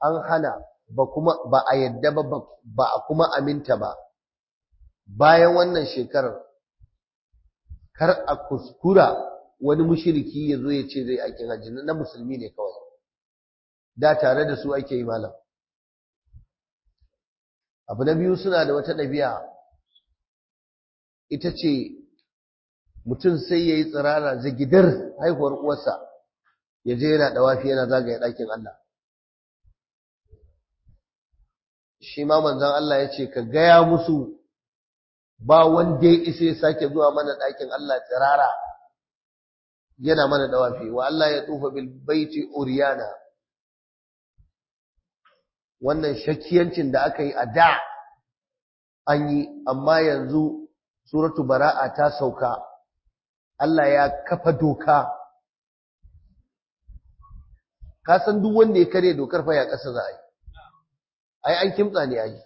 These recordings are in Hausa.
an hana ba kuma ba a yadda ba ba a kuma aminta ba bayan wannan shekarar kar a kuskura wani mushiriki ya zo ya ce zai aikin hajji na musulmi ne kawai da tare da su ake yi malam abu na biyu suna da wata ɗabi'a ita ce mutum sai ya yi tsirara zagidar haihuwar uwarsa ya je yana ɗawafi yana zagaya ɗakin Allah shi ma manzan Allah ya ce ka gaya musu ba wanda ya isa ya sake zuwa mana ɗakin Allah tsirara yana mana ɗawafi wa Allah ya tufa bil baiti uriyana wannan shakkiyancin da aka yi a da an yi amma yanzu suratu bara'a ta sauka Allah ya kafa doka ka san duk wanda ya kare dokar fa ya kasa za a yi ai an kimtsa ne ai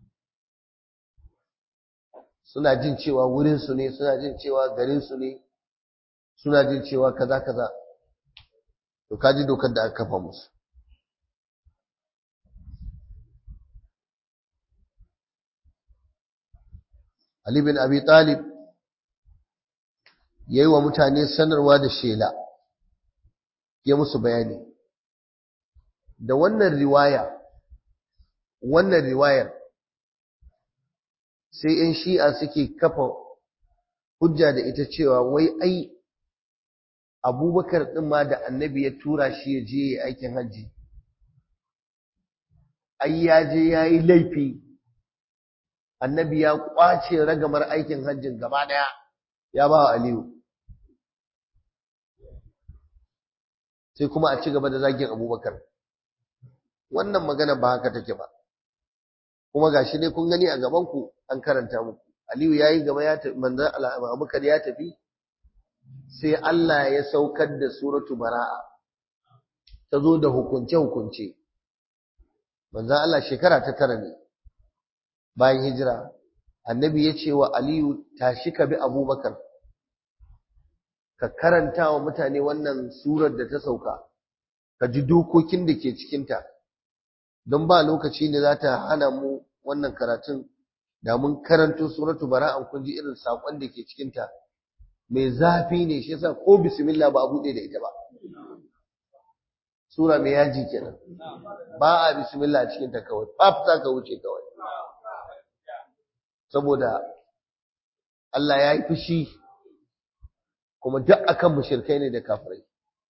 suna jin cewa wurin su ne suna jin cewa garin su ne suna jin cewa kaza kaza to kaji dokar da aka kafa musu Ali bin Abi Talib ya yi wa mutane sanarwa da shela ya musu bayani da wannan riwaya wannan riwayar sai ‘yan shi'a suke kafa hujja da ita cewa wai ai abubakar ɗin ma da annabi ya tura shi ya je ya aikin hajji ai ya je ya yi laifi annabi ya ƙwace ragamar aikin hajjin gaba ɗaya ya ba wa aliyu sai kuma a ci gaba da zagin abubakar wannan magana ba haka take ba kuma gashi ne kun gani a gabanku an karanta muku aliyu ya yi gaba ya tafi manzan abubakar ya tafi sai Allah ya saukar da suratu bara'a ta zo da hukunce-hukunce manzan Allah shekara ta tara ne bayan hijira annabi ya ce wa aliyu tashi ka bi abubakar ka karanta wa mutane wannan surar da ta sauka ka ji dokokin da ke cikinta don ba lokaci ne za ta hana mu wannan karatun da mun karanto suratu bara'an kun ji irin saƙon da ke cikinta mai zafi ne shi yasa ko bismillah ba a buɗe da ita ba sura mai yaji kenan ba a bismillah a cikinta kawai faf za ka wuce kawai saboda Allah ya yi fushi kuma duk akan mushrikai ne da kafirai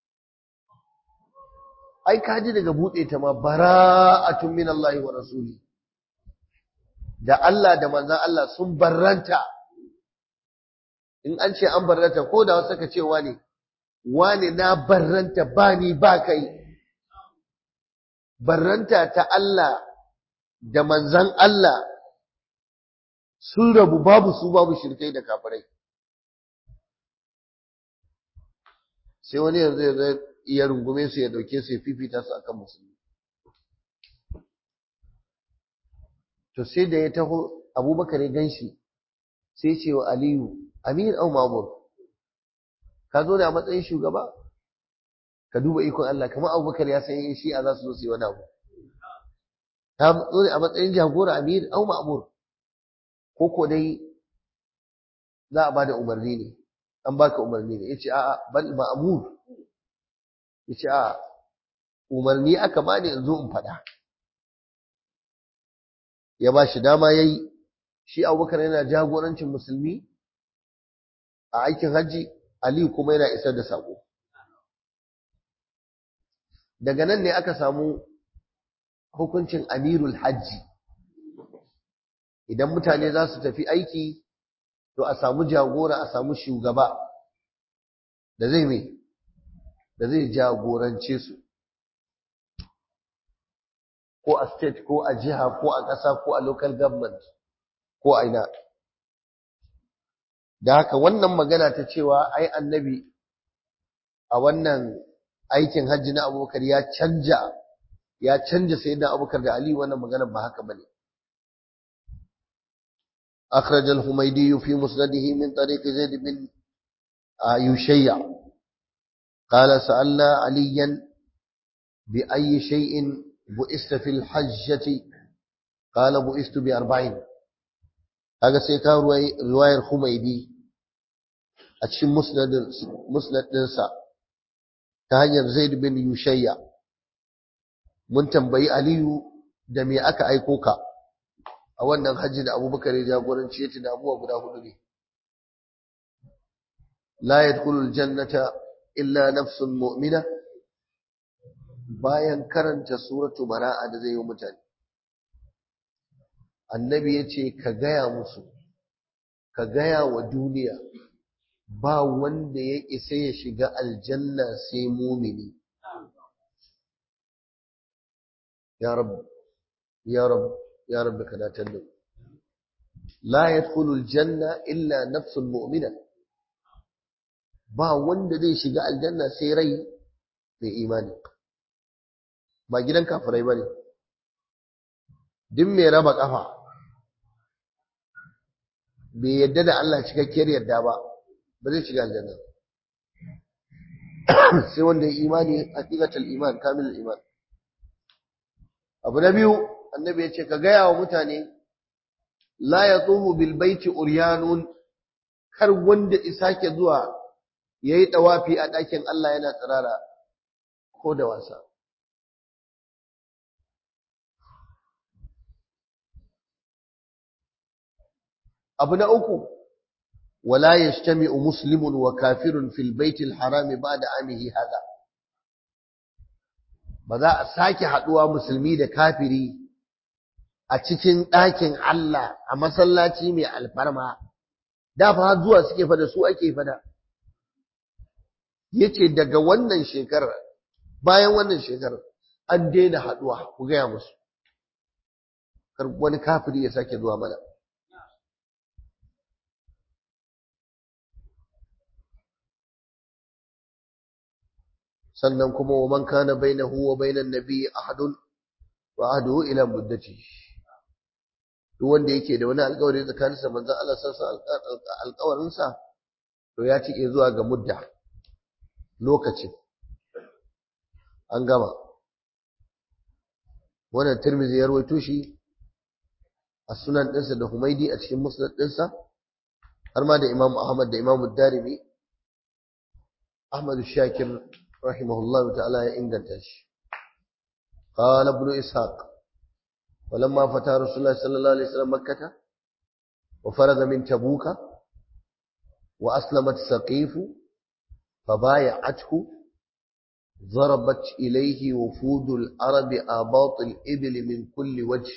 ai kaji daga bude ta ma bara'atun min Allah wa rasuli da Allah da manzon Allah sun barranta in an ce an barranta ko da wasu ka ce wane wane na barranta ba ni ba kai barranta ta Allah da manzon Allah sun rabu babu su babu shirkai da kafirai sai wani yanzu ya iya rungume su ya dauke su ya fifita su akan musulmi to sai da ya taho abubakar ya ganshi sai ce wa aliyu amir au mamur ka zo da a matsayin shugaba ka duba ikon Allah kamar abubakar ya san yin shi'a za su zo su yi wani abu ta zo da a matsayin jagora amir au ma'mur ko ko dai za a bada umarni ne an baka umarni ne yace a'a bal ma'mur yace a'a umarni aka bani in zo in fada ya ba shi dama yayi shi Abubakar yana jagorancin musulmi a aikin haji Ali kuma yana isar da sako daga nan ne aka samu hukuncin amirul hajji idan mutane za su tafi aiki to a samu jagora a samu shugaba da zai mai da zai jagorance su ko a state ko a jiha ko a ƙasa ko a local government ko a ina da haka wannan magana ta cewa ai annabi a wannan aikin hajji na abubakar ya canja ya canja sayyidina abubakar da ali wannan magana ba haka bane أخرج الحميدي في مسنده من طريق زيد بن يشيع قال سألنا عليا بأي شيء bu'ista fil hajjati qala bu'istu bi arba'in kaga sai ka riwayar Humaydi a cikin musnad ɗinsa ta hanyar Zaid bin Yushayya mun tambayi Aliyu da me aka aiko ka a wannan hajji da Abubakar ya jagoranci yace da abubuwa guda hudu ne la yadkhulul jannata illa nafsun mu'mina bayan karanta suratu bara'a da zai yi mutane annabi yace ka gaya musu ka gaya wa duniya ba wanda ya isa ya shiga aljanna sai mumini ya rab ya rab ya rab ka datar da la yadkhulu aljanna illa nafsun mu'mina ba wanda zai shiga aljanna sai rai mai imani ba gidan kafirai bane duk mai raba kafa bai yadda da Allah cikakkiyar yadda ba ba zai shiga aljanna sai wanda ya imani haqiqatul iman kamilul iman abu na biyu annabi ya ce ka gaya wa mutane la yatufu bil baiti uryanun kar wanda isake zuwa yayi dawafi a ɗakin Allah yana tsirara ko da wasa abu na uku ولا يجتمع مسلم وكافر في البيت الحرام بعد عامه هذا ba za a sake haduwa musulmi da kafiri a cikin ɗakin Allah a masallaci mai alfarma da fa zuwa suke fada su ake fada yace daga wannan shekarar bayan wannan shekarar an daina haduwa ku gaya musu kar wani kafiri ya sake zuwa mana sannan kuma wa man kana bainahu wa bainan nabiy ahadun wa ahduhu ila muddati duk wanda yake da wani alƙawari tsakaninsa manzon Allah sallallahu alaihi alƙawarin sa to ya cike zuwa ga mudda lokacin an gama wannan Tirmidhi ya rawaito shi a sunan ɗinsa da Humaidi a cikin musnad ɗinsa har ma da Imam Ahmad da Imam Darimi Ahmad Shakir رحمه الله تعالى إنجلتش قال ابن إسحاق ولما فتح رسول الله صلى الله عليه وسلم مكة وفرغ من تبوك وأسلمت سقيف فبايعته ضربت إليه وفود العرب آباط الإبل من كل وجه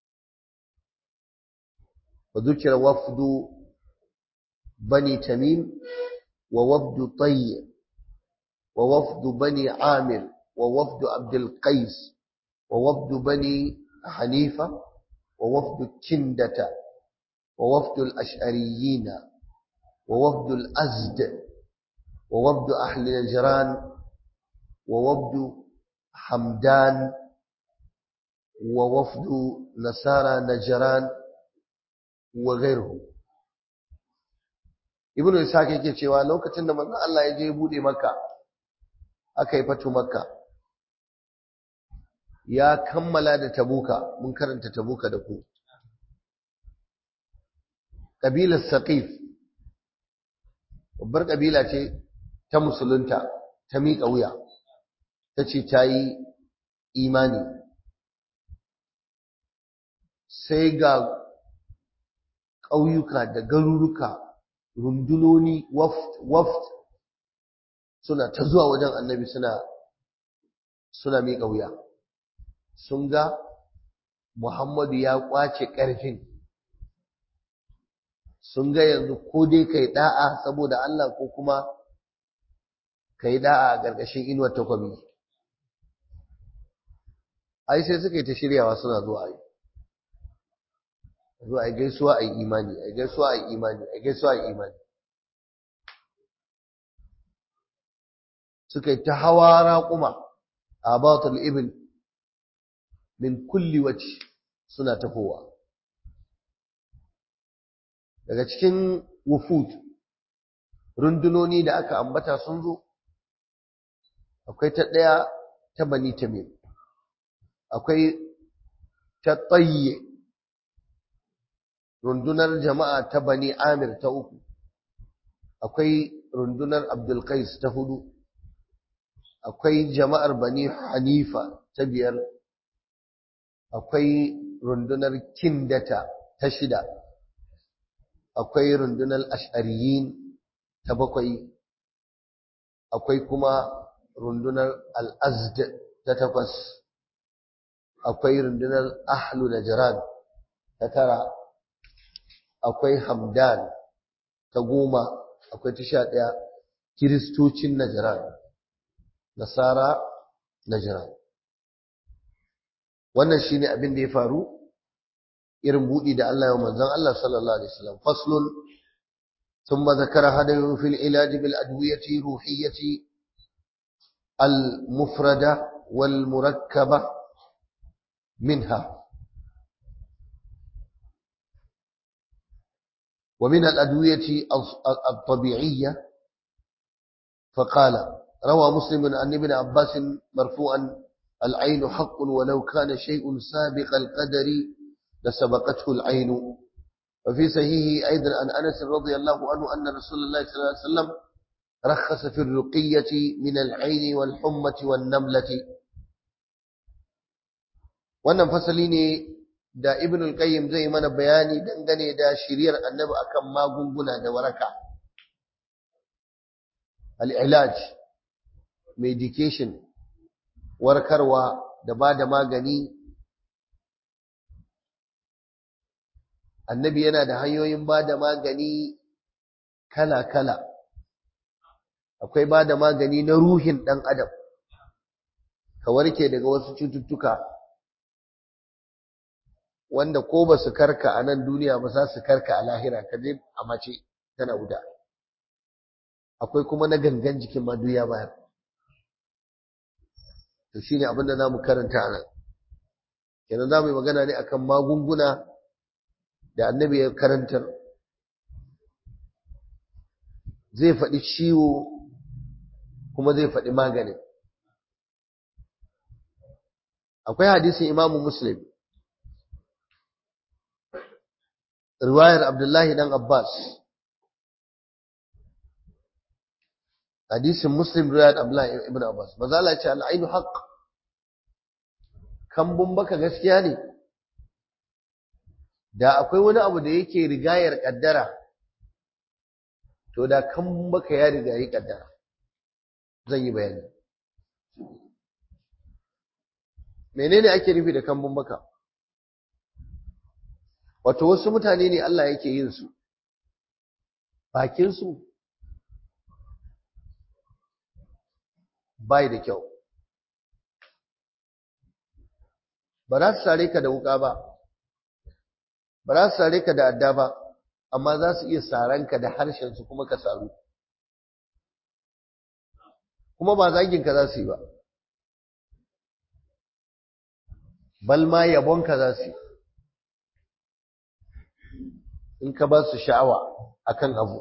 وذكر وفد بني تميم ووفد طيب ووفد بني عامر ووفد عبد القيس ووفد بني حنيفة ووفد كندة ووفد الأشعريين ووفد الأزد ووفد أهل نجران ووفد حمدان ووفد نصارى نجران وغيرهم ibnu ishaq yake cewa lokacin da manzon Allah ya je bude makka aka yi fatu makka ya kammala da tabuka mun karanta tabuka da ku kabilar saqif babbar kabila ce ta musulunta ta miƙa wuya ta ce ta yi imani sai ga ƙauyuka da garuruka rundunoni waft waft suna ta zuwa wajen annabi suna suna miƙa wuya sun ga Muhammadu ya ƙwace ƙarfin sun ga yanzu ko dai kai da'a saboda Allah ko kuma kai da'a a ƙarƙashin inuwar takwabi ai sai suka yi ta shiryawa suna zuwa yi zuwa ai gaisuwa ai imani ai gaisuwa ai imani ai gaisuwa ai imani suka yi ta hawa raƙuma a batul ibn min kulli wace suna tafowa daga cikin wufud rundunoni da aka ambata sun zo akwai ta ɗaya ta bani tamim akwai ta tsaye rundunar jama'a ta bani amir ta uku akwai rundunar abdulkais ta hudu akwai jama'ar bani hanifa ta biyar akwai rundunar kindata ta shida akwai rundunar ash'ariyin ta bakwai akwai kuma rundunar al'azd ta takwas akwai rundunar ahlu najran ta tara akwai hamdan ta goma akwai ta sha ɗaya kiristocin najran nasara najran wannan shine abin da ya faru irin buɗi da Allah ya manzon Allah sallallahu alaihi wasallam faslun ثم ذكر هديه في العلاج بالأدوية روحية المفردة والمركبة منها ومن الأدوية الطبيعية فقال روى مسلم عن ابن عباس مرفوعا العين حق ولو كان شيء سابق القدر لسبقته العين وفي صحيحه أيضا عن أنس رضي الله عنه أن رسول الله صلى الله عليه وسلم رخص في الرقية من العين والحمة والنملة wannan fasali ne da ibn al-qayyim zai mana bayani dangane da shiriyar annabi akan magunguna da waraka al-ilaj medication warkarwa da ba da magani annabi yana da hanyoyin ba da magani kala-kala akwai ba da magani na ruhin ɗan adam ka warke daga wasu cututtuka wanda ko ba su karka a nan duniya ba za su karka a lahira ka je a mace tana wuta akwai kuma na gangan jikin ma duniya bayan to shine abin da zamu karanta a nan kenan zamu yi magana ne akan magunguna da annabi ya karantar zai faɗi ciwo kuma zai faɗi maganin akwai hadisin imamu muslim riwayar abdullahi dan abbas hadisin muslim riwayar abdullahi ibn abbas maza Allah ce al'ainu haqq kambun baka gaskiya ne da akwai wani abu da yake rigayar kaddara to da kambun baka ya rigayi kaddara zan yi bayani menene ake nufi da kambun baka wato wasu mutane ne Allah yake yin su bakin su bai da kyau ba za su sare ka da wuka ba ba za su sare ka da adda ba amma za su iya saran ka da harshen su kuma ka saru kuma ba zagin ka za su yi ba bal ma yabon ka za su yi in ka ba su sha'awa akan abu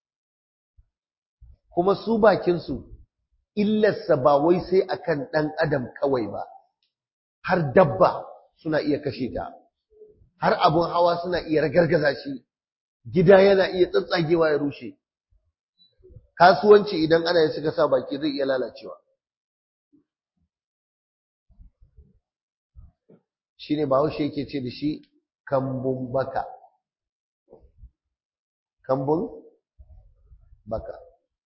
kuma su bakin su illarsa ba wai sai akan ɗan adam kawai ba har dabba suna iya kashe ta har abun hawa suna iya ragargaza shi gida yana iya tsatsagewa ya rushe kasuwanci idan ana yin suka sa baki zai iya lalacewa shine bahaushe yake ce da shi kambun baka kambun baka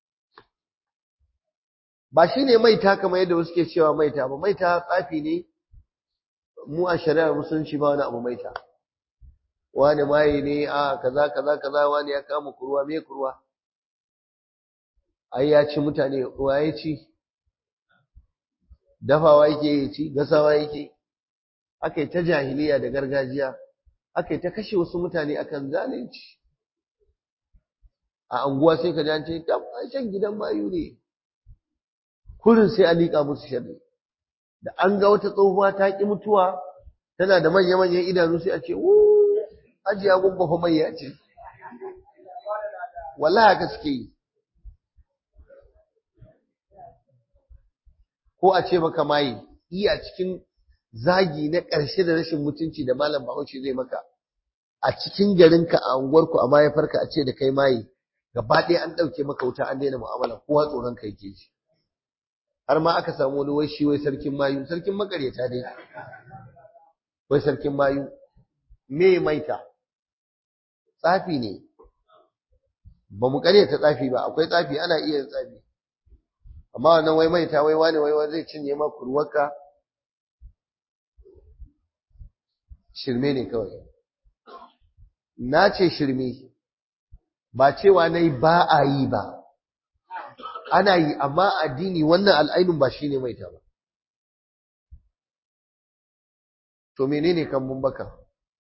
ba shi ne maita kamar yadda wasu ke cewa maita ba maita tsafi ne mu a shari'ar musulunci ba wani abu maita wani maye ne a kaza kaza kaza wani ya kama kurwa me kurwa ai ya ci mutane wa ya ci dafawa yake ya ci gasawa yake aka yi ta jahiliya da gargajiya aka yi ta kashe wasu mutane akan zalunci a anguwa sai ka ji an ce tab shan gidan mayu ne kurin sai a liƙa musu sharri da an ga wata tsohuwa ta ƙi mutuwa tana da manya-manyan idanu sai a ce wuuu ajiya gumba fa mai ya ce wallahi haka suke yi ko a ce maka maye yi a cikin zagi na ƙarshe da rashin mutunci da malam bahaushe zai maka a cikin garinka a unguwarku a mahaifarka a ce da kai maye gaba ɗaya an ɗauke maka wuta an daina mu'amala kowa tsoron ka yake ji har ma aka samu wani wai shi wai sarkin mayu sarkin makaryata dai wai sarkin mayu me maita tsafi ne ba mu karyata tsafi ba akwai tsafi ana iya tsafi amma wannan wai maita wai wani wai zai cinye ma kurwarka shirme ne kawai na ce shirme ba cewa na yi ba a yi ba ana yi amma addini wannan al'ainun ba shi ne maita ba to menene kambun baka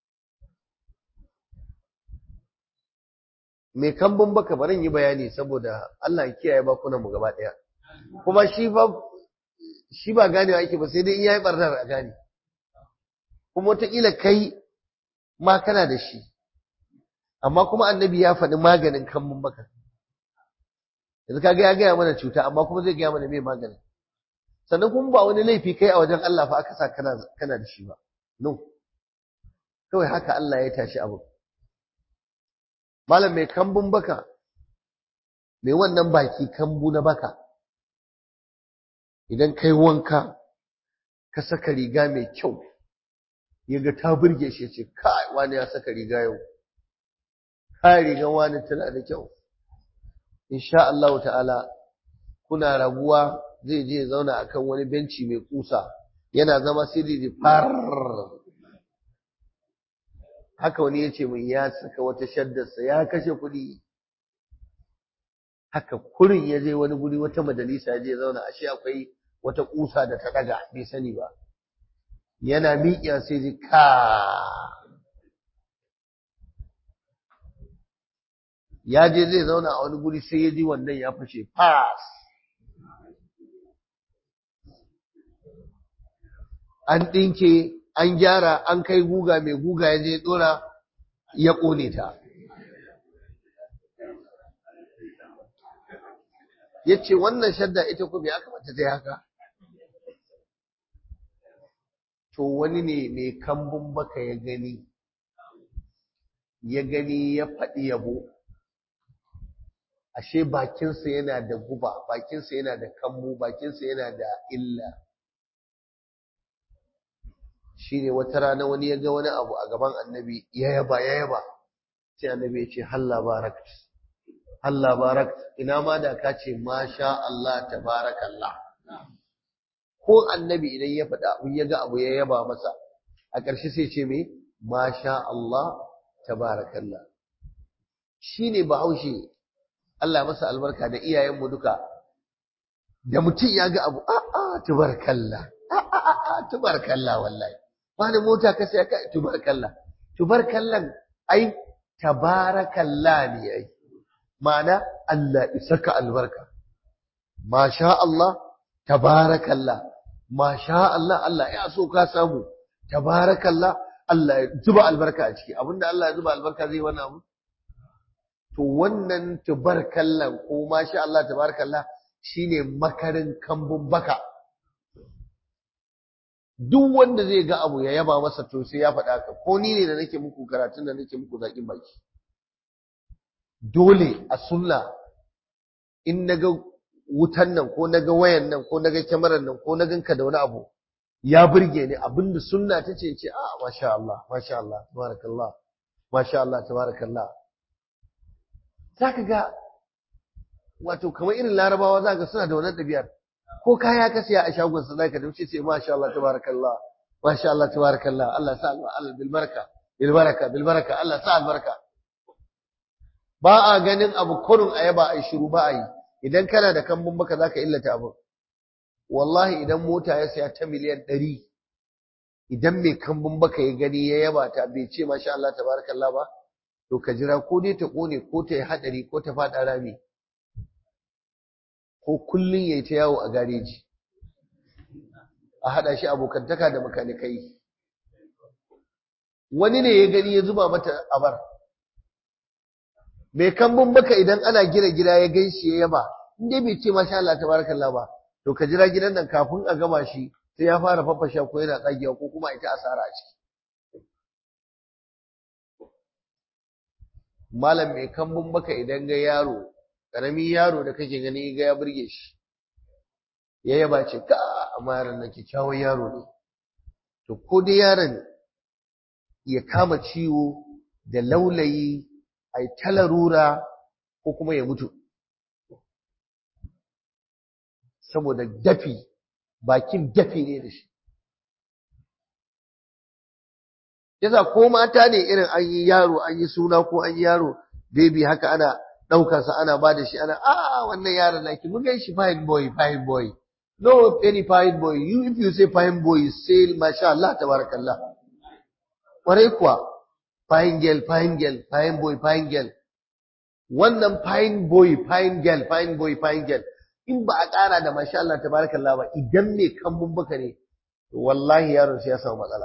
mai kambun baka barin yi bayani saboda Allah ya kiyaye bakunan mu gaba daya kuma shi fa shi ba ganewa yake ba sai dai in yayi barnar a gane kuma wataƙila kai ma kana da shi amma kuma annabi ya faɗi maganin kambun baka yanzu kaga ya gaya mana cuta amma kuma zai gaya mana mai maganin sannan kuma ba wani laifi kai a wajen Allah fa aka sa kana kana da shi ba no kawai haka Allah ya tashi abu malam mai kambun baka mai wannan baki kambu na baka idan kai wanka ka saka riga mai kyau yaga ta burge shi ce kai wani ya saka riga yau kai rigan wani tana da kyau insha Allah ta'ala kuna rabuwa zai je zauna akan wani benci mai kusa yana zama sai da far haka wani ya ce min ya saka wata shaddarsa ya kashe kuɗi haka kurin ya je wani guri wata majalisa ya je zauna ashe akwai wata kusa da ta daga bai sani ba yana miƙiya sai ji ka ya je zai zauna a wani guri sai ya ji wannan ya fashe fas an ɗinke an gyara an kai guga mai guga ya je ɗora ya ƙone ta ya ce wannan shadda ita kuma ya kamata ta yi haka to wani ne mai kambun baka ya gani ya gani ya faɗi yabo ashe bakinsa yana da guba bakinsa yana da kammu bakinsa yana da illa shine wata rana wani ya ga wani abu a gaban annabi ya yaba ya yaba sai annabi ya ce halla barakt halla barakt ina ma da ka ce masha Allah tabarakallah ko annabi idan ya faɗa abu ya ga abu ya yaba masa a ƙarshe sai ce me masha Allah tabarakallah shine bahaushe Allah masa albarka da iyayenmu duka da mutum ya ga abu a'a tabarakallah a'a tabarakallah wallahi wani mota ka sai ka tubarkalla tubarkallan ai tabarakallah ne ai ma'ana Allah isaka albarka masha Allah tabarakallah masha Allah Allah ya so ka samu tabarakallah Allah ya zuba albarka a ciki abinda Allah ya zuba albarka zai wannan abu to wannan tubarkallan ko masha Allah tabarakallah shine makarin kambun baka duk wanda zai ga abu ya yaba masa to sai ya faɗa ka ko ni ne da nake muku karatun da nake muku zaƙin baki dole a sunna in naga wutan nan ko naga wayan nan ko naga kyamarar nan ko na ganka da wani abu ya burge ni abinda sunna ta ce ce a masha Allah masha Allah tabarakallah masha Allah tabarakallah zaka ga wato kamar irin larabawa zaka suna da wannan ɗabi'ar ko kaya ka siya a shagon sa zaka dace sai masha Allah tabarakallah masha Allah tabarakallah Allah sa Allah bil baraka bil baraka bil baraka Allah sa albarka ba a ganin abu kurun ayaba ai shiru ba a yi idan kana da kambun baka zaka illata abu wallahi idan mota ya siya ta miliyan 100 idan mai kambun baka ya gani ya yaba ta bai ce masha Allah tabarakallah ba to ka jira ko dai ta kone ko ta yi hadari ko ta fada rami ko kullun yayi ta yawo a gareji a hada shi abokantaka da makanikai wani ne ya gani ya zuba mata abar mai kambun baka idan ana gina gida ya gan shi ya yaba in dai bai ce masha Allah tabarakallah ba to ka jira gidan nan kafin a gama shi sai ya fara fafasha ko yana tsagewa ko kuma ita asara a ciki malam mai kambun baka idan ga yaro ƙaramin yaro da kake gani ga ya burge shi ya yaba ce ka amma yaron nan kyakkyawan yaro ne to ko dai yaron ya kama ciwo da laulayi ai talarura ko kuma ya mutu saboda dafi bakin dafi ne da shi yasa ko mata ne irin an yi yaro an yi suna ko an yi yaro baby haka ana ɗaukarsa ana ba da shi ana a wannan yaron naki mun gan shi fine boy fine boy no any fine boy you if you say fine boy say masha Allah tabarakallah kwarai kuwa fine girl fine girl fine boy fine girl wannan fine boy fine girl fine boy fine girl in ba a ƙara da masha Allah tabarakallah ba idan me kambun baka ne wallahi yaron sai ya samu matsala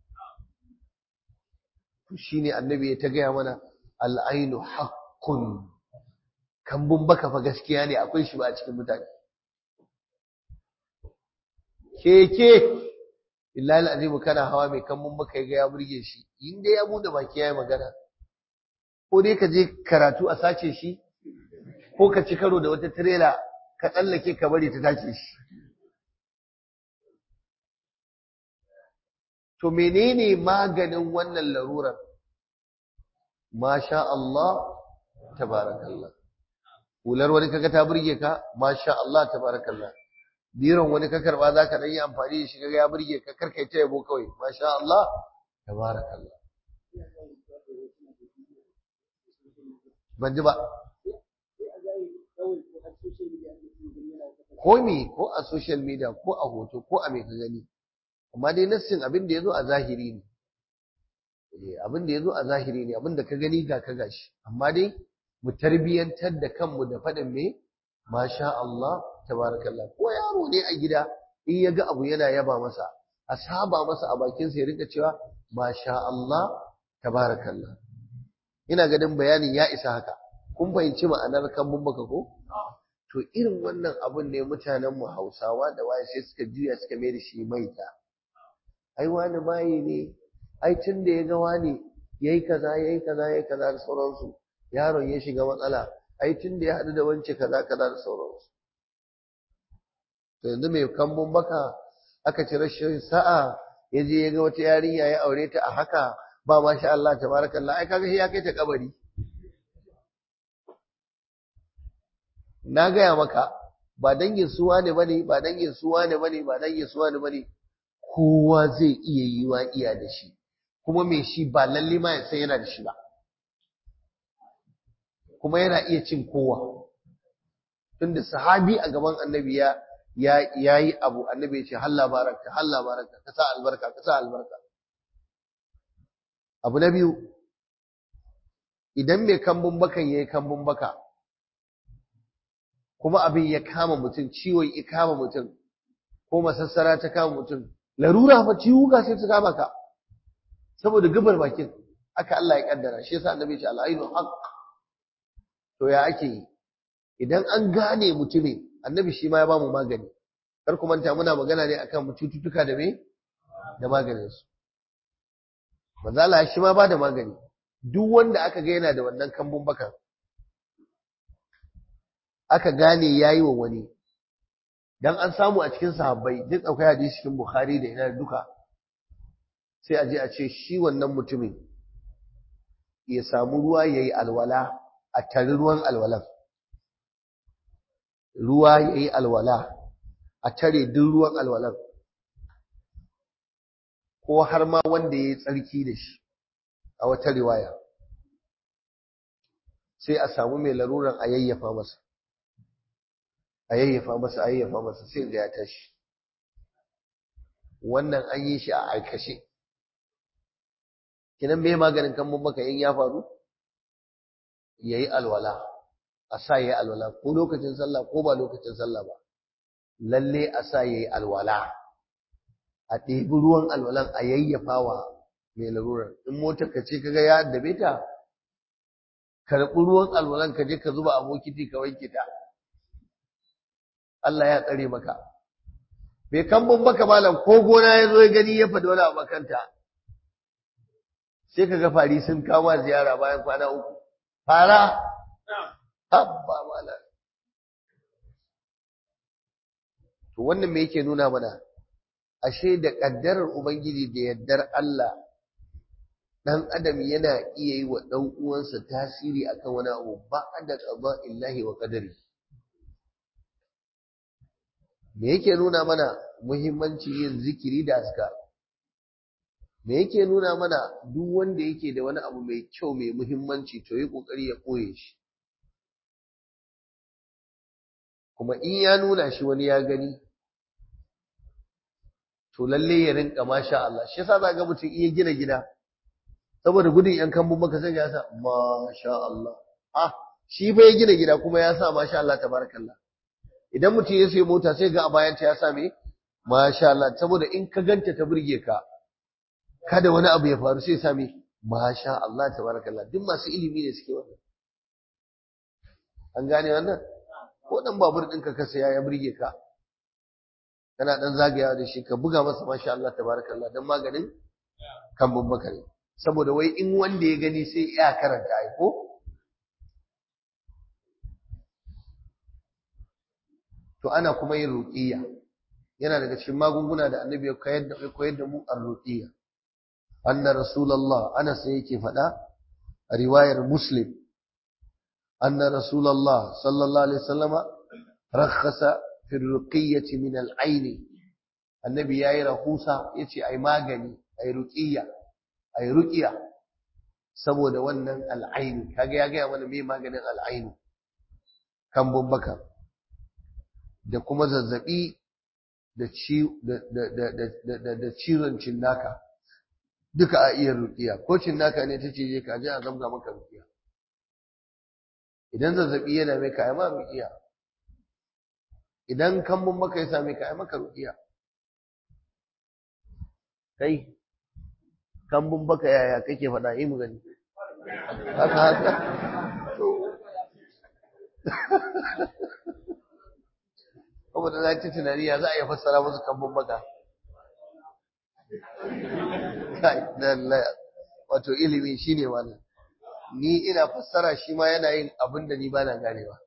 shine annabi ya ta gaya mana al'ainu haqqun kambun baka fa gaskiya ne akwai shi ba a cikin mutane keke billahi alazim kana hawa mai kambun baka ga ya burge shi in dai ya bude baki yayi magana ko dai ka je karatu a sace shi ko ka ci karo da wata trailer ka tsallake ka bari ta tace shi to menene maganin wannan larurar masha Allah tabarakallah hular wani kaga ta burge ka masha Allah tabarakallah biron wani ka karba zaka dan yi amfani da shi kaga ya burge ka karkai ta yabo kawai masha Allah tabarakallah ban ji ba ko me ko a social media ko a hoto ko a me ka gani amma dai nassin abin da yazo a zahiri ne abin da yazo a zahiri ne abin da ka gani ga ka gashi amma dai mu tarbiyantar da kanmu da faɗin me masha Allah tabarakallah ko yaro ne a gida in ya ga abu yana yaba masa a saba masa a bakin sa ya rika cewa masha Allah tabarakallah ina ganin bayanin ya isa haka kun fahimci ma'anar kan baka ko to irin wannan abun ne mutanen mu Hausawa da waye sai suka juya suka mai da shi maita ai wani maye ne ai tun da ya ga wani yayi kaza yayi kaza yayi kaza da sauransu yaron ya shiga matsala ai tun da ya haɗu da wance kaza kaza da sauransu to yanzu mai kambun baka aka ci rashin sa'a ya je ya ga wata yarinya ya aure ta a haka ba ma sha Allah tabarakallah ai kaga shi ya kai ta kabari na gaya maka ba dangin suwa ne bane ba dangin suwa ne bane ba dangin suwa ne bane kowa zai iya yi wa iya da shi kuma mai shi ba lalle ma ya san yana da shi ba kuma yana iya cin kowa tunda sahabi a gaban annabi ya ya yi abu annabi ya ce halla baraka halla baraka ka sa albarka ka sa albarka abu na biyu idan mai kambun bakan yayi kambun baka kuma abin ya kama mutum ciwon ya kama mutum ko masassara ta kama mutum larura fa ciwuka sai ta kama ka saboda gabar bakin aka Allah ya kaddara shi yasa annabi ya ce al-ainu haqq to ya ake yi idan an gane mutumin annabi shi ma ya ba mu magani kar ku manta muna magana ne akan cututtuka da me da maganin su manzo Allah shi ma ba da magani duk wanda aka ga yana da wannan kambun bakan aka gane yayi wa wani dan an samu a cikin sahabbai duk akwai hadisi cikin Bukhari da ina duka sai a je a ce shi wannan mutumin ya samu ruwa yayi alwala a tari ruwan alwalan ruwa yayi alwala a tare duk ruwan alwalan ko har ma wanda yayi tsarki da shi a wata riwaya sai a samu mai laruran a yayyafa masa a yayyafa masa a yayyafa masa sai ga ya tashi wannan an yi shi a aikace kinan me maganin kan mun baka in ya faru yayi alwala a sa yayi alwala ko lokacin sallah ko ba lokacin sallah ba lalle a sa yayi alwala a ɗebi ruwan alwalan a yayyafa wa mai larurar in motar ka ce kaga ya addabe ta karɓi ruwan alwalan ka je ka zuba a bokiti ka wanke ta Allah ya tsare maka bai kambun baka malam ko gona ya zo ya gani ya faɗi wani abu kanta sai ka ga fari sun kama ziyara bayan kwana uku fara habba malam to wannan me yake nuna mana ashe da ƙaddarar ubangiji da yardar Allah dan adam yana iya yi wa dan uwansa tasiri akan wani abu ba da qada illahi wa qadari me yake nuna mana muhimmanci yin zikiri da askar me yake nuna mana duk wanda yake da wani abu mai kyau mai muhimmanci to yi kokari ya koye shi kuma in ya nuna shi wani ya gani to lalle ya rinka masha Allah shi yasa ga mutum iya gina gida saboda gudun yan kambun maka sai ya sa masha Allah ah shi fa ya gina gida kuma ya sa masha Allah tabarakallah idan mutum ya sayi mota sai ga a bayan ta ya sa me masha Allah saboda in ka ganta ta burge ka kada wani abu ya faru sai ya sa me masha Allah tabarakallah duk masu ilimi ne suke wannan an gane wannan ko dan babur ɗinka ka saya ya burge ka kana dan zagayawa da shi ka buga masa masha Allah tabarakallah dan maganin kambun baka ne saboda wai in wanda ya gani sai ya karanta ai ko to ana kuma yin ruqiyya yana daga cikin magunguna da annabi ya koyar da koyar da mu ar-ruqiyya anna rasulullah ana sai yake faɗa a riwayar muslim anna rasulullah sallallahu alaihi wasallama rakhasa fi ruqiyyati min al-ayn annabi yayi rahusa yace ai magani ai ruqiyya ai ruqiya saboda wannan al-ayn kaga ya ga mana me maganin al-ayn kan baka da kuma zazzabi da ci da da da da ciwon cinnaka duka a iya ruqiya ko cinnaka ne tace je ka je a zamga maka ruqiya idan zazzabi yana mai kai ma ruqiya idan kambun maka ya same ka ai maka ruqiya kai kambun baka yaya kake faɗa yi mu gani haka haka saboda na ci tunani ya za a yi fassara musu kambun baka wato ilimi shine wannan ni ina fassara shi ma yana yin abin da ni bana ganewa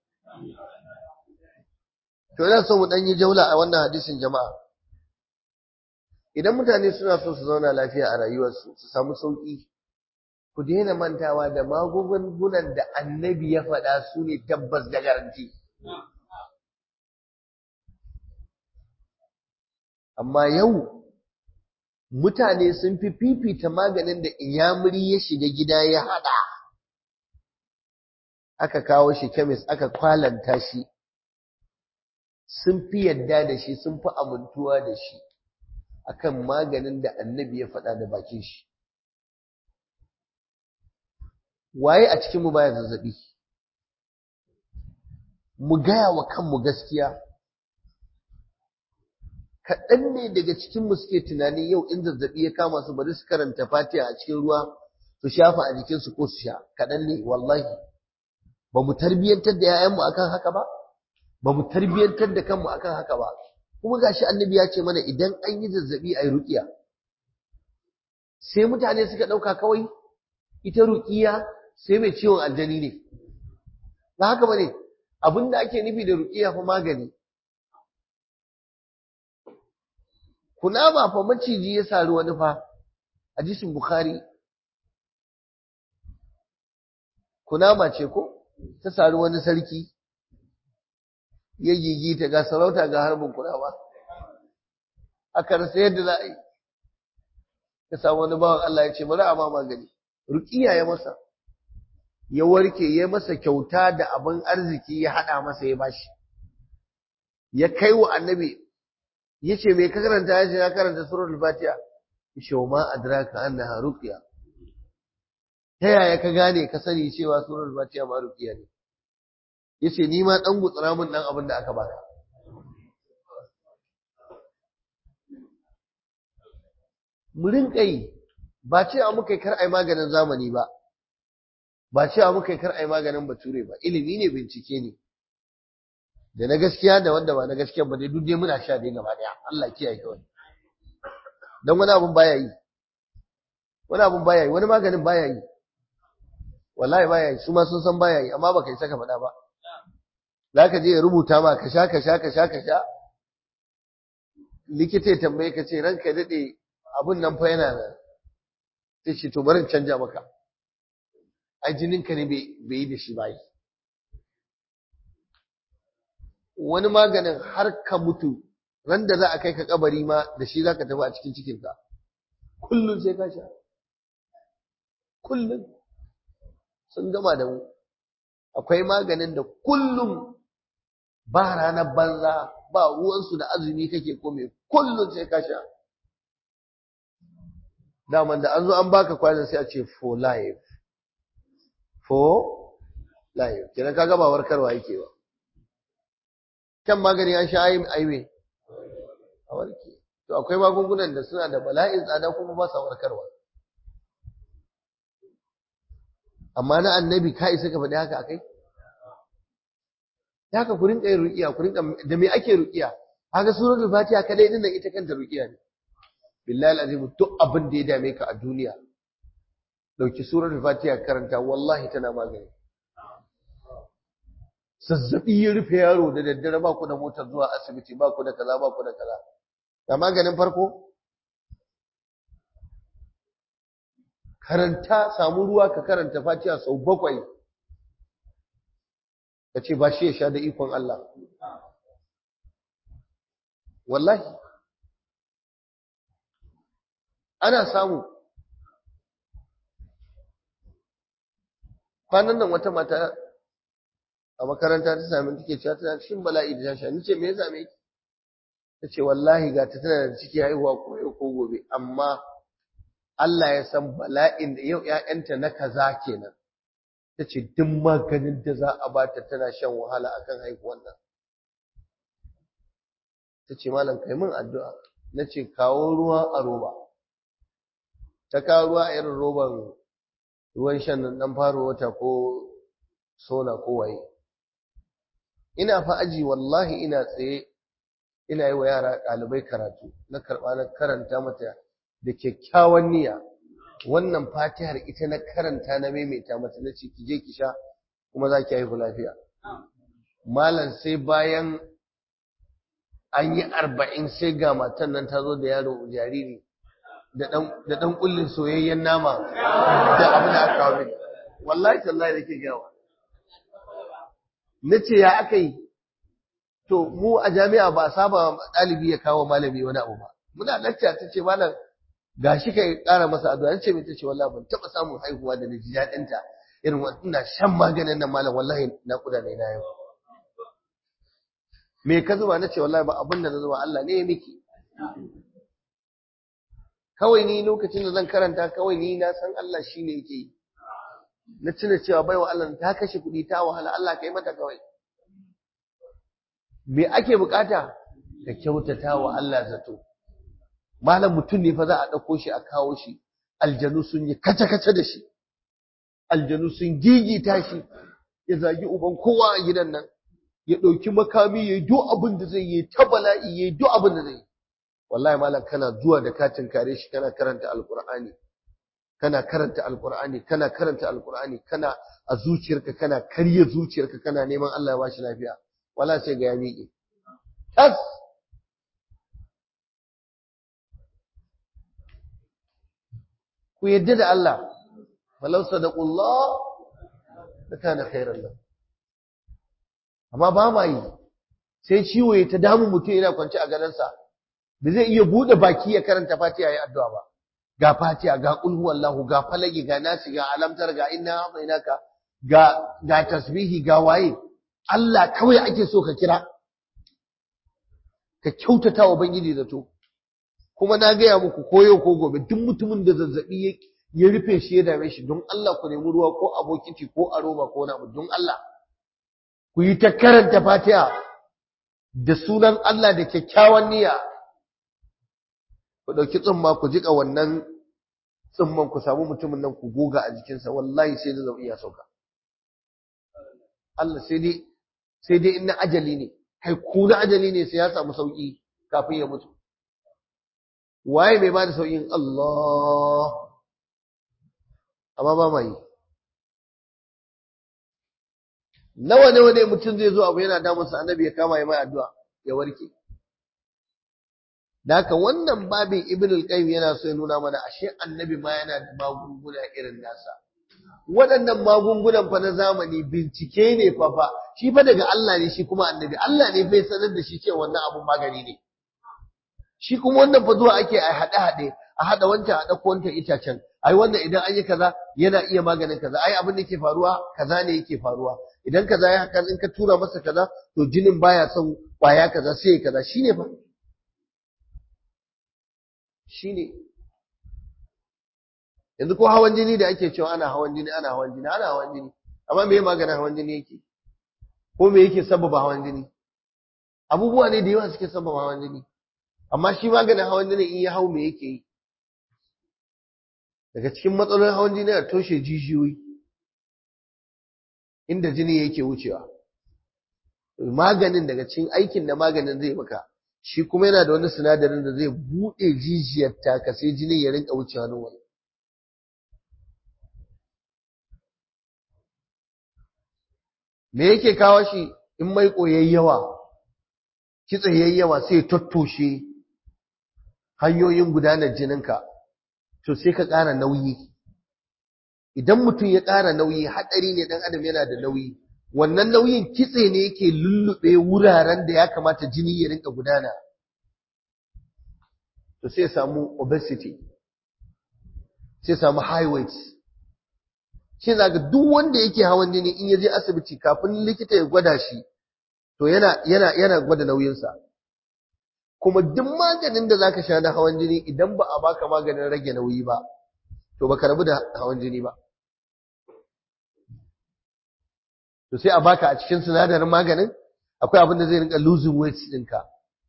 To yana so mu ɗan yi jaula a wannan hadisin jama'a. Idan mutane suna so su zauna lafiya a rayuwarsu, su samu sauƙi, ku daina mantawa da magungunan da annabi ya faɗa su ne tabbas da garanti. Amma yau, mutane sun fi fifita maganin da inyamuri ya shiga gida ya haɗa. Aka kawo shi kemis, aka kwalanta shi. sun fi yadda da shi sun fi amintuwa da shi akan maganin da annabi ya faɗa da bakin shi waye a cikin mu baya zazzabi mu gaya wa kanmu gaskiya kaɗan ne daga cikin mu suke tunani yau in zazzabi ya kama su bari su karanta fatiha a cikin ruwa su shafa a jikinsu ko su sha kaɗan ne wallahi ba mu tarbiyyantar da 'ya'yanmu akan haka ba ba mu tarbiyyantar da kanmu akan haka ba kuma gashi annabi ya ce mana idan an yi zazzabi ayi ruqiya sai mutane suka dauka kawai ita ruqiya sai mai ciwon aljani ne ba haka bane abinda ake nufi da ruqiya fa magani kuna ba fa maciji ya sari wani fa hadisin bukhari kunama ce ko ta sari wani sarki ya gigita ga sarauta ga harbin kunama aka rasa yadda za a yi ya samu wani bawan Allah ya ce bari a ma magani ruqiya ya masa ya warke ya masa kyauta da abin arziki ya hada masa ya bashi ya kai wa annabi ya ce mai ka karanta ya ce ya karanta suratul fatiha ya ce wa ma adraka annaha ruqiya ta yaya ka gane ka sani cewa suratul fatiha ma ruqiya ne yace ni ma dan gutsura min dan abin da aka baka mu rinka yi ba cewa muka yi kar ai maganin zamani ba ba cewa muka yi kar ai maganin bature ba ilimi ne bincike ne da na gaskiya da wanda ba na gaskiya ba dai duk dai muna sha dai gaba daya Allah kiyaye kawai dan wani abun baya yi wani abun baya yi wani maganin baya yi wallahi baya yi su ma sun san baya yi amma baka yi saka faɗa ba zaka je ya rubuta ma ka sha ka sha ka sha ka sha likita ya tambaye ka ce ranka dade abun nan fa yana nan sai ce to bari in canja maka ai jininka ne bai yi da shi ba yi wani maganin har ka mutu ran da za a kai ka kabari ma da shi za ka tafi a cikin cikinka kullum sai ka sha kullum sun gama da mu akwai maganin da kullum ba ranar banza ba ruwansu da azumi kake kome kullum sai ka sha daman da an zo an baka kwanan sai a ce for life for life kenan kaga ba warkarwa yake ba kan magani an sha aiwe a warke to akwai magungunan da suna da bala'in tsada kuma ba sa warkarwa amma na annabi ka isa ka faɗi haka akai ya haka ku rinka yin ruqiya ku rinka da me ake ruqiya haka suratul fatiha kadai din nan ita kanta ruqiya ne billahi alazim duk abin da ya dame ka a duniya dauki suratul fatiha karanta wallahi tana magani zazzabi ya rufe yaro da daddare ba ku da motar zuwa asibiti ba ku da kaza ba ku da kaza ga maganin farko karanta samu ruwa ka karanta fatiha sau bakwai ka ce ba shi ya sha da ikon Allah wallahi ana samu kwanan nan wata mata a makaranta ta sami take cewa tana cikin bala'i da tasha ni ce me ya same ki ta ce wallahi ga ta tana da ciki haihuwa ko yau ko gobe amma Allah ya san bala'in da yau ƴaƴanta na kaza kenan ta ce duk maganin da za a bata tana shan wahala akan haihuwan nan ta ce malam kai min addu'a na ce kawo ruwa a roba ta kawo ruwa a irin roban ruwan shan nan dan faro wata ko sona ko waye ina fa aji wallahi ina tsaye ina yi wa yara ɗalibai karatu na karɓa na karanta mata da kyakkyawan niyya wannan fatihar ita na karanta na maimaita mata na ce ki je ki sha kuma za ki haihu lafiya malam sai bayan an yi arba'in sai ga matan nan ta zo da yaro jariri da ɗan ƙullin soyayyen nama da abin da aka kawo wallahi tallahi da ke gawa na ce ya aka yi to mu a jami'a ba a saba ɗalibi ya kawo malami wani abu ba muna lacca ta ce malam ga shi ka ƙara masa addu'a ce mai ta ce wallahi ban taɓa samun haihuwa da na ji daɗinta irin ina shan maganin nan malam wallahi na kuda ne na yau me ka zuba na ce wallahi ba abin da na zuba Allah ne ya miki kawai ni lokacin da zan karanta kawai ni na san Allah shi ne yake yi na tuna cewa baiwa Allah ta kashe kuɗi ta wahala Allah ka yi mata kawai me ake bukata ka kyautata wa Allah zato malam mutum ne fa za a ɗauko shi a kawo shi aljanu sun yi kace-kace da shi aljanu sun gigita shi ya zagi uban kowa a gidan nan ya ɗauki makami ya yi duk abin da zai yi ta bala'i ya yi duk abin da zai yi wallahi malam kana zuwa da katin kare shi kana karanta alqur'ani kana karanta alqur'ani kana karanta alqur'ani kana a zuciyarka kana karya zuciyarka kana neman Allah ya bashi lafiya wala sai ga ya miƙe tas ku yadda da Allah walau sadaqullah da kana khairan lahu amma ba ma yi sai ciwo ya ta damu mutum yana kwance a gadansa da zai iya bude baki ya karanta fatiha ya addu'a ba ga fatiha ga qul huwallahu ga falaki ga nasi ga alamtar ga inna a'tainaka ga ga tasbihi ga waye Allah kawai ake so ka kira ka kyautata wa bangiji zato kuma na gaya muku ko yau ko gobe duk mutumin da zazzabi ya rufe shi ya dame shi don Allah ku nemi ruwa ko abokiti ko a roba ko na don Allah ku yi ta karanta fatiha da sunan Allah da kyakkyawan niyya ku ɗauki tsumma ku jiƙa wannan tsumman ku samu mutumin nan ku goga a jikinsa wallahi sai da zau iya sauka Allah sai dai sai dai in na ajali ne kai kuna ajali ne sai ya samu sauki kafin ya mutu waye mai ba da saukin Allah amma ba mai nawa nawa ne mutum zai zo abu yana damunsa annabi ya kama ya mai addu'a ya warke da haka wannan babin ibn al-qayyim yana so ya nuna mana ashe annabi ma yana da magunguna irin nasa waɗannan magungunan fa na zamani bincike ne fa fa shi fa daga Allah ne shi kuma annabi Allah ne bai sanar da shi cewa wannan abun magani ne shi kuma wannan fa zuwa ake a haɗe haɗe a haɗa wancan a ɗauko wancan itacen ai wannan idan an yi kaza yana iya maganin kaza ai abin da ke faruwa kaza ne yake faruwa idan kaza ya haka in ka tura masa kaza to jinin baya son kwaya kaza sai ya kaza shine fa shine yanzu ko hawan jini da ake cewa ana hawan jini ana hawan jini ana hawan jini amma me maganin hawan jini yake ko me yake sababa hawan jini abubuwa ne da yawa suke sababa hawan jini amma shi maganin hawan jini in ya hau me yake yi daga cikin matsalolin hawan jini a toshe jijiyoyi inda jini yake wucewa maganin daga cikin aikin da maganin zai maka shi kuma yana da wani sinadarin da zai buɗe jijiyar taka sai jinin ya rinka wucewa nan wani me yake kawo shi in mai yawa kitse yawa sai tattoshe hanyoyin gudanar jininka to sai ka ƙara nauyi idan mutum ya ƙara nauyi haɗari ne ɗan adam yana da nauyi wannan nauyin kitse ne yake lullube wuraren da ya kamata jini ya rinka gudana to sai samu obesity sai samu high weight shi zaga duk wanda yake hawan jini in ya je asibiti kafin likita ya gwada shi to yana yana yana gwada nauyinsa kuma duk maganin da zaka sha na hawan jini idan ba a baka maganin rage nauyi ba to baka rabu da hawan jini ba to sai a baka a cikin sinadarin maganin akwai abin da zai rinka losing weight ɗinka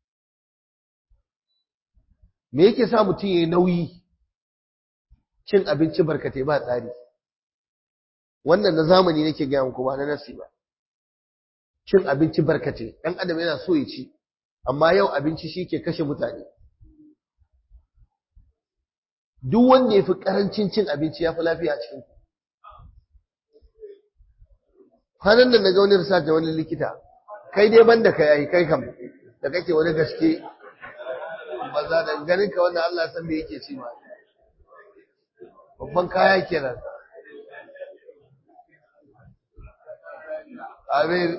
me yake sa mutum yayi nauyi cin abinci barkatai ba tsari wannan na zamani nake gaya muku ba na nasi ba cin abinci barkatai ɗan adam yana so ya ci amma yau abinci shi ke kashe mutane duk wanda ya fi ƙarancin cin abinci ya fi lafiya a cikin kwanan nan na ga wani research da wani likita kai dai ban da kai kai kam da kake wani gaske ba za da ganin ka wannan Allah san me yake ci ma babban kaya kenan amin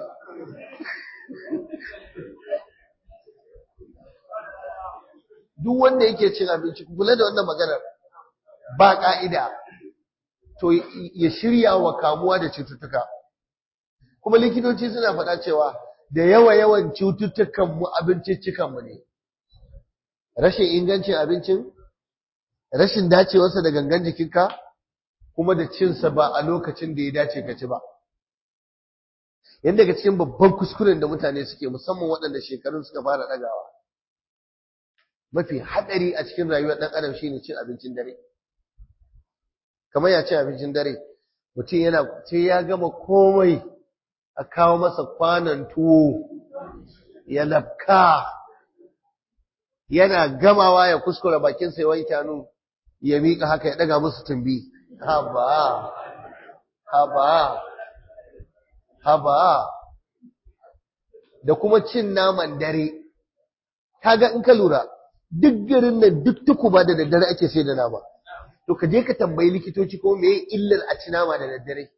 duk wanda yake cin abinci kula da wannan maganar ba ka'ida to ya shirya wa kamuwa da cututtuka kuma likitoci suna faɗa cewa da yawa yawan cututtukan mu abinciccikan mu ne rashin ingancin abincin rashin dacewarsa da gangan jikinka kuma da cinsa ba a lokacin da ya dace ka ci ba yanda daga cikin babban kuskuren da mutane suke musamman waɗanda shekarun suka fara ɗagawa mafi haɗari a cikin rayuwar ɗan adam shine cin abincin dare kamar ya ci abincin dare mutum yana sai ya gama komai a kawo masa kwanan tuwo ya lafka yana gamawa ya kuskura bakinsa ya wanke hannu ya miƙa haka ya ɗaga musu tumbi haba haba haba da kuma cin naman dare kaga in ka lura duk garin nan duk tukuba da daddare ake sai da nama to ka je ka tambayi likitoci ko meye illar a ci nama da daddare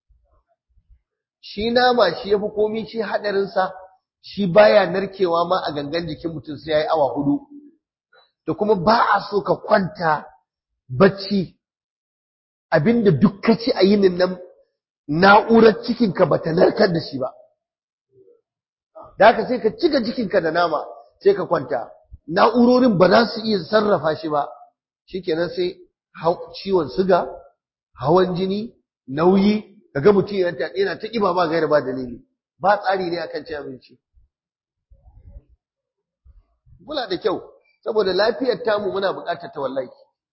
shi nama shi yafi komi shi hadarin sa shi baya narkewa ma a gangan jikin mutum sai yayi awa hudu da kuma ba a so ka kwanta bacci abinda duk ka ci a yinin nan na'urar cikinka ba ta narkar da shi ba da haka sai ka cika cikinka da nama sai ka kwanta na'urorin ba za su iya sarrafa shi ba shikenan sai ciwon suga hawan jini nauyi kaga mutum yana yana ta kiba ba gaira ba dalili ba tsari ne akan cin abinci kula da kyau saboda lafiyar tamu muna buƙatar ta wallahi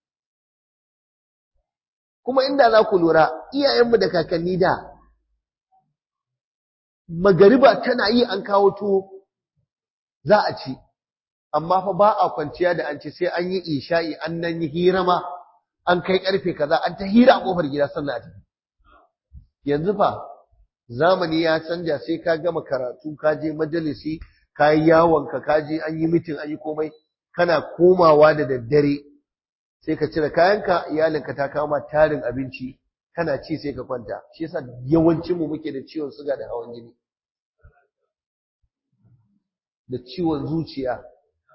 kuma inda za ku lura iyayenmu da kakanni da magariba tana yi an kawo tuwo za a ci amma fa ba a kwanciya da an ci sai an yi isha'i an nan yi hira ma an kai karfe kaza an ta hira a kofar gida sannan a tafi yanzu fa zamani ya canja sai ka gama karatu ka je majalisi ka yi yawon ka ka je an yi mitin an yi komai kana komawa da daddare sai ka cire kayanka iyalinka ta kama tarin abinci kana ci sai ka kwanta shi yasa yawancin mu muke da ciwon suga da hawan jini da ciwon zuciya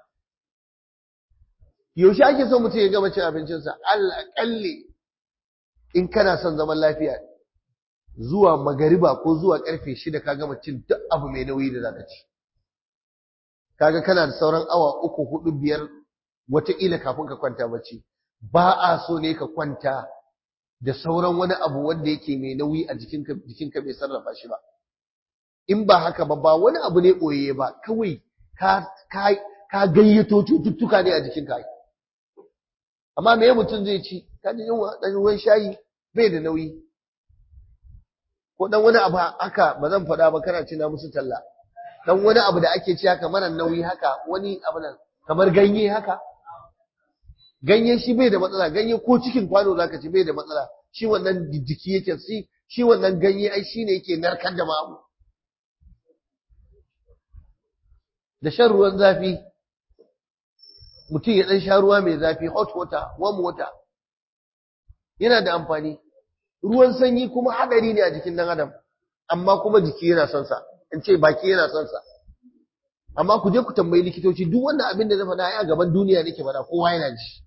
yaushe ake son mutum ya gama cin abincinsa alƙalli in kana son zaman lafiya zuwa magariba ko zuwa karfe shida ka gama cin duk abu mai nauyi da zaka ci kaga kana da sauran awa uku hudu biyar wataƙila kafin ka kwanta bacci ba a so ne ka kwanta da sauran wani abu wanda yake mai nauyi a jikinka jikinka bai sarrafa shi ba in ba haka ba ba wani abu ne ɓoye ba kawai ka ka ka gayyato cututtuka ne a jikinka amma me mutum zai ci ka ji yunwa dan ruwan shayi bai da nauyi ko dan wani abu haka ba zan faɗa ba kana cina musu talla dan wani abu da ake ci haka mara nauyi haka wani abu nan kamar ganye haka ganye shi bai da matsala ganye ko cikin kwano zaka ci bai da matsala shi wannan jiki yake si shi wannan ganye ai shine yake narkar da mamu da shan ruwan zafi mutum ya dan sha ruwa mai zafi hot water warm water yana da amfani ruwan sanyi kuma hadari ne a jikin dan adam amma kuma jiki yana son sa in ce baki yana son sa amma ku je ku tambayi likitoci duk wannan abin da na faɗa a gaban duniya nake faɗa kowa yana ji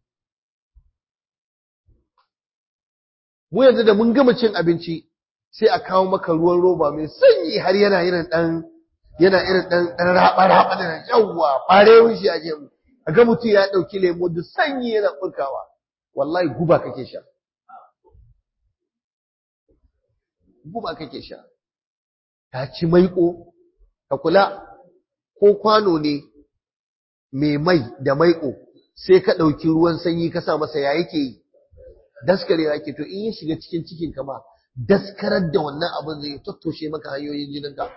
mu yanzu da mun gama cin abinci sai a kawo maka ruwan roba mai sanyi har yana irin dan yana irin dan dan raba raba da yawwa fare shi a jemu ga mutum ya dauki lemo da sanyi yana furkawa wallahi guba kake sha guba kake sha ta ci maiƙo ka kula ko kwano ne mai mai da maiƙo sai ka ɗauki ruwan sanyi ka sa masa ya yake yi daskarewa yake to in ya shiga cikin cikin ka ma daskarar da wannan abin zai tattoshe maka hanyoyin jinin ka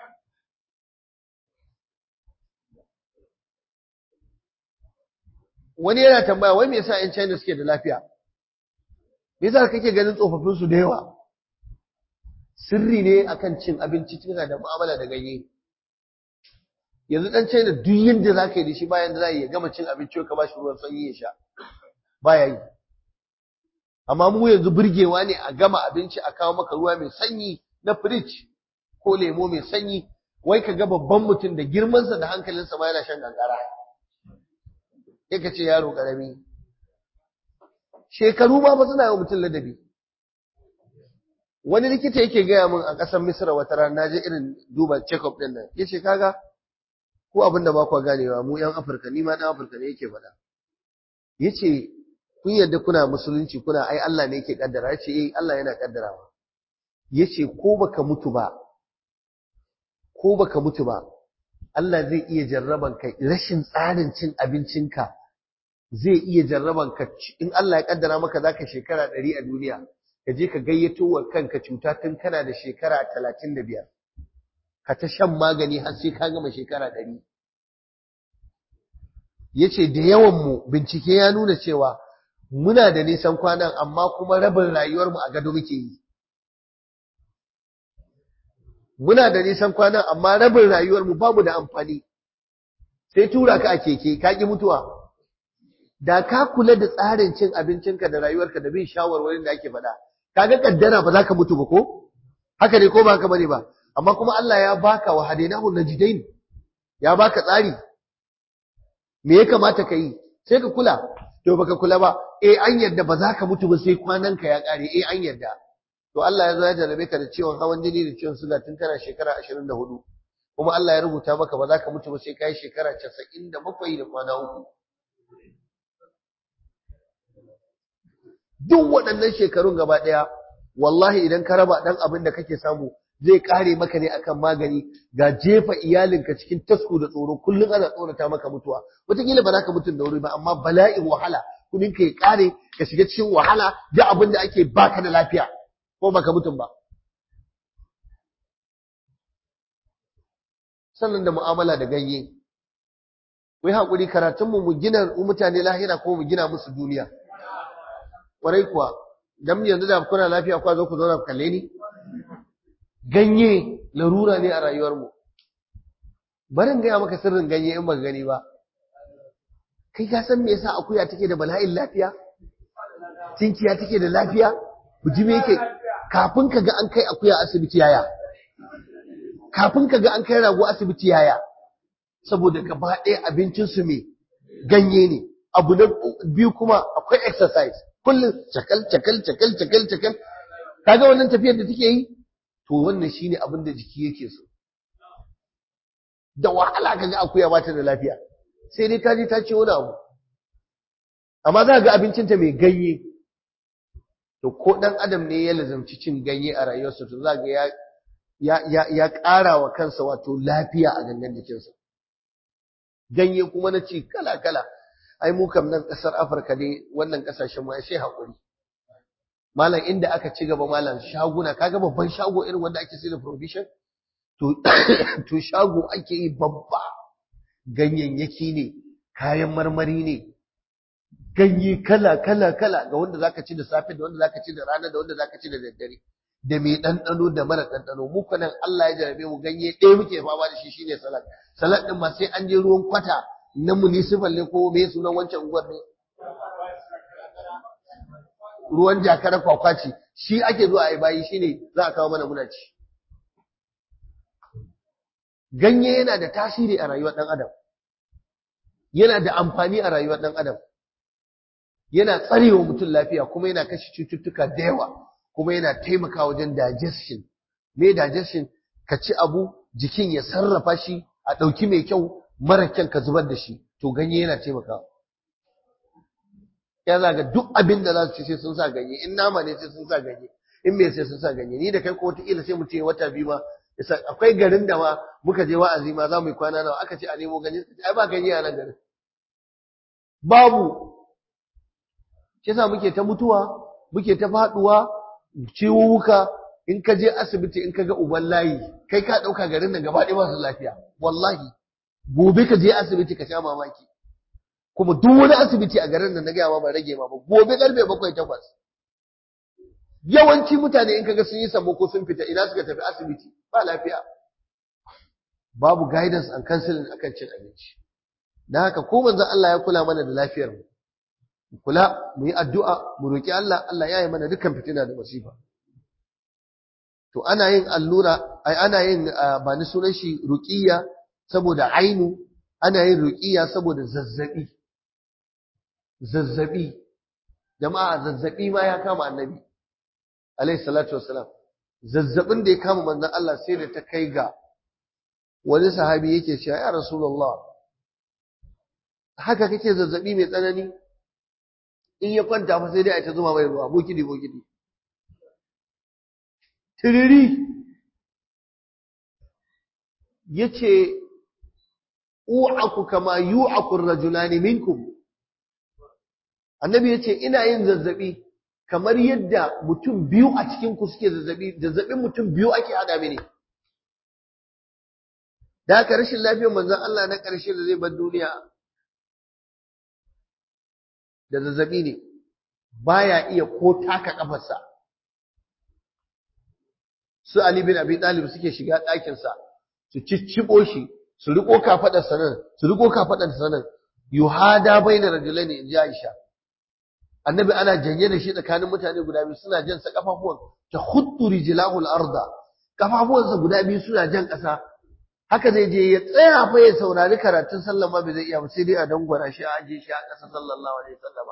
wani yana tambaya wai me yasa 'yan China suke da lafiya me yasa kake ganin tsofaffin su da yawa sirri ne akan cin abinci cikin da mu'amala da ganye yanzu dan China duk yanda zaka yi da shi bayan da zai ya gama cin abinci ka bashi ruwan sanyi ya sha baya yi amma mu yanzu burgewa ne a gama abinci a kawo maka ruwa mai sanyi na fridge ko lemo mai sanyi wai ka ga babban mutum da girmansa da hankalinsa ma yana shan gangara sai ka ce yaro karami shekaru ma ba suna yi mutum ladabi wani likita yake gaya min a ƙasar misira wata rana na je irin duba check-up ɗin nan ya ce kaga ko abin da ba kwa ganewa mu yan afirka ni ma ɗan afirka ne yake faɗa ya ce kun yadda kuna musulunci kuna ai Allah ne yake kaddara ya ce eh Allah yana kaddarawa ya ce ko baka mutu ba ko baka mutu ba Allah zai iya jarraban ka rashin tsarin cin abincinka zai iya jarraban ka in Allah ya kaddara maka zaka shekara ɗari a duniya ka je ka gayyato wa kanka cuta tun kana da shekara talatin da biyar ka ta shan magani har sai ka gama shekara ɗari ya ce da yawanmu bincike ya nuna cewa muna da nisan kwanan amma kuma rabin rayuwarmu a gado muke yi muna da nisan kwanan amma rabin rayuwarmu babu da amfani sai tura ka a keke ka ki mutuwa da ka kula da tsarin cin abincinka da rayuwarka da bin shawarwarin da ake faɗa kaga kaddara ba za ka mutu ba ko haka ne ko ba haka bane ba amma kuma Allah ya baka wa hadainahu najidain ya baka tsari me ya kamata ka yi sai ka kula to baka kula ba eh an yarda ba za ka mutu ba sai kwananka ya kare eh an yarda to Allah ya zo ya jarabe ka da ciwon hawan jini da ciwon suga tun kana shekara 24 kuma Allah ya rubuta maka ba za ka mutu ba sai kai shekara 97 da kwana uku duk waɗannan shekarun gaba ɗaya wallahi idan ka raba ɗan abin da kake samu zai kare maka ne akan magani ga jefa iyalinka cikin tasku da tsoro kullum ana tsorata maka mutuwa wataƙila ba za ka mutu da wuri ba amma bala'in wahala kudin ka ya kare ka shiga cikin wahala da abin da ake baka da lafiya ko baka mutum ba sannan da mu'amala da ganye ku yi haƙuri karatunmu mu gina mutane lahira ko mu gina musu duniya ƙwarai kuwa dan yanzu da kuna lafiya kwa zo ku zauna ku kalle ni ganye larura ne a rayuwarmu barin gaya maka sirrin ganye in baka gani ba kai ka san me yasa akuya take da bala'in lafiya tinkiya take da lafiya bujime yake kafin ka ga an kai akuya asibiti yaya kafin ka ga an kai rago asibiti yaya saboda gaba ɗaya abincinsu mai ganye ne abu na biyu kuma akwai exercise kullum cakal cakal cakal cakal cakal kaga wannan tafiyar da take yi to wannan shine abin da jiki yake so da wahala kaga akuya ba ta da lafiya sai dai ta je ta ce wani abu amma za ga abincinta mai ganye to ko dan adam ne ya lazamci cin ganye a rayuwarsa to za ga ya ya ya ƙara wa kansa wato lafiya a gangan jikinsa ganye kuma na ci kala kala ai mu kam nan ƙasar Afirka ne wannan ƙasashen mu sai haƙuri malam inda aka ci gaba malam shaguna kaga babban shago irin wanda ake sayar da provision to to shago ake yi babba ganyayyaki ne kayan marmari ne ganye kala kala kala ga wanda zaka ci da safe da wanda zaka ci da rana da wanda zaka ci da daddare da mai ɗanɗano da mara ɗanɗano mu nan Allah ya jarabe mu ganye ɗaya muke fama da shi shine salad salad ɗin ma sai an je ruwan kwata na municipal ne ko me sunan wancan unguwar ne ruwan jakar kwakwaci shi ake zuwa a yi bayi shine za a kawo mana muna ci ganye yana da tasiri a rayuwar ɗan adam yana da amfani a rayuwar ɗan adam yana tsarewa mutum lafiya kuma yana kashe cututtuka da yawa kuma yana taimakawa wajen digestion me digestion ka ci abu jikin ya sarrafa shi a ɗauki mai kyau mara kyan ka zubar da shi to ganye yana taimakawa ya zaga duk abin da za su ci sai sun sa ganye in nama ne sai sun sa ganye in me sai sun sa ganye ni da kai ko wataƙila sai mu ce wata biyu ma akwai garin da ma muka je wa'azi ma za mu yi kwana nawa aka ce a nemo ganye ai ba ganye a nan garin babu shi yasa muke ta mutuwa muke ta faduwa ciwuwuka in ka je asibiti in ka ga uban layi kai ka dauka garin nan gaba ɗaya masu lafiya wallahi gobe ka je asibiti ka sha mamaki kuma duk wani asibiti a garin nan na gaya ma ba rage ma ba gobe karfe bakwai takwas yawanci mutane in kaga sun yi sammako sun fita ina suka tafi asibiti ba lafiya babu guidance and counseling akan cin abinci dan haka ko manzon Allah ya kula mana da lafiyar mu kula mu yi addu'a mu roki Allah Allah ya yi mana dukkan fitina da masifa to ana yin allura ai ana yin ba ni sunan shi ruqiyya saboda ainu ana yin ruqiyya saboda zazzabi zazzabi jama'a zazzabi ma ya kama annabi alayhi salatu wassalam zazzabin da ya kama manzon Allah sai da ta kai ga wani sahabi yake cewa ya rasulullah haka kake zazzabi mai tsanani in ya kwanta fa sai dai a ta zuma mai ruwa bokidi bokidi tiriri yace u'aku kama yu'aku ar-rajulani minkum annabi yace ina yin zazzabi kamar yadda mutum biyu a cikin ku suke zazzabi zazzabin mutum biyu ake hada mini da haka rashin lafiyar manzon Allah na ƙarshe da zai bar duniya da zazzabi ne baya iya ko taka kafarsa su Ali bin Abi Talib suke shiga ɗakin sa su ciccibo shi su riko kafadar sanan su riko kafadar sanan yuhada baina rajulaini in ji Aisha annabi ana janye da shi tsakanin mutane guda biyu suna jan sa kafafuwan ta khuttu rijlahu al-arda kafafuwansa guda biyu suna jan ƙasa haka zai je ya tsaya fa ya saurari karatun sallah ma bai zai iya ba sai dai a dangwara shi a aje shi a ƙasa sallallahu alaihi wasallam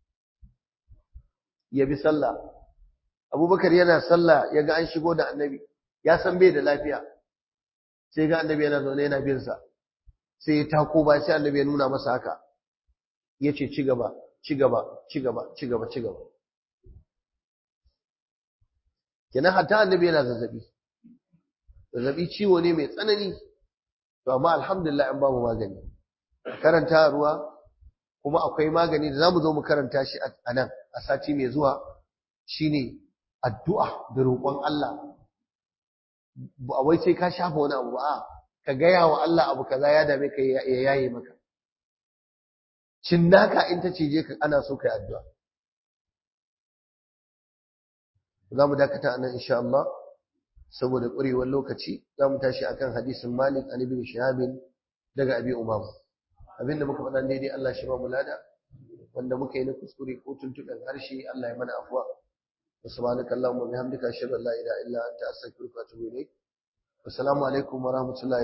ya bi sallah Abubakar yana sallah ya ga an shigo da annabi ya san bai da lafiya sai ga annabi yana zaune yana bin sa sai ya tako ba sai annabi ya nuna masa haka yace ci gaba ci gaba ci gaba ci gaba ci gaba kenan hatta annabi yana zazzabi zazzabi ciwo ne mai tsanani to amma alhamdulillah an babu magani karanta ruwa kuma akwai magani da zamu zo mu karanta shi a nan a sati mai zuwa shine addu'a da roƙon Allah ba wai sai ka shafa wani abu ba ka gaya wa Allah abu kaza ya dame ka ya yaye maka cinnaka in ta cije ka ana so kai addu'a za mu dakata anan insha Allah saboda ƙurewar lokaci za mu tashi akan hadisin Malik an ibn Shihab daga Abi Umama abinda muka faɗa daidai Allah shi ba mu lada wanda muka yi na kuskure ko tuntuɓen harshe Allah ya mana afuwa subhanaka allahumma bihamdika ashhadu an la ilaha illa anta astaghfiruka wa atubu ilaik assalamu alaikum wa rahmatullahi